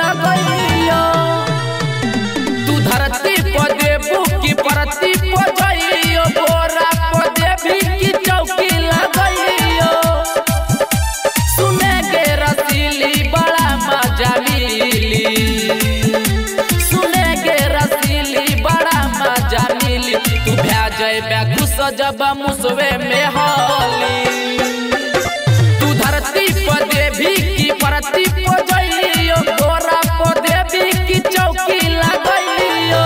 लगैयो तू धरती पर देबू की परती पर जइयो बोरा पर देबी की चौकी लगैयो सुने के रसीली बड़ा मजा मिली सुने के रसीली बड़ा मजा मिली तू भ्या जइबे घुस जब मुसवे में होली तू धरती पर देवी की परती पर जइयो बोरा पर देवी की चौकी लगइयो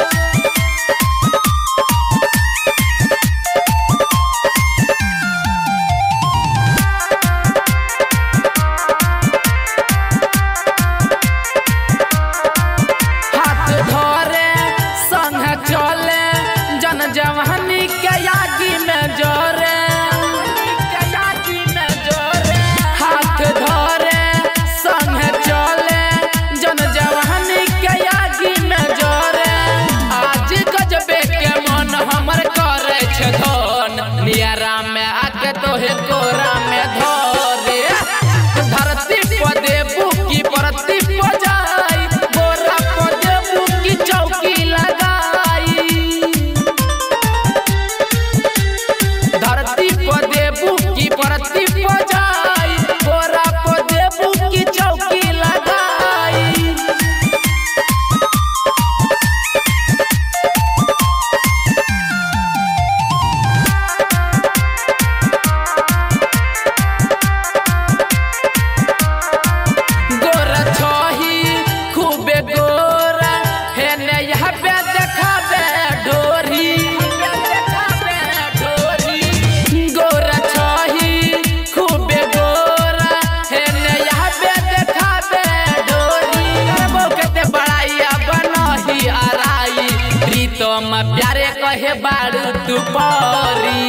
हाथ धरे संग चले जन जवानी के यागी में जोरे हाथ धरे संग चले जन जवानी के यागी में जोरे आज गजबे के मन हमर करे छै धन नियरा में आके तोहे कोरा में धरे धरती पर देबू की परती पर जाई बोरा पर देबू की चौकी लगाई धरती पर देबू की परती पर जाई बोरा पर देबू की चौकी लगाई गोरा छही खूबे गोरा हेने यहाँ पे देखाबे ढोरी गोरा छही खूबे गोरा हेने यहाँ पे देखाबे ढोरी करबो केते बड़ाइया बनही आराई प्रीतम प्यारे कहे बारू तू परी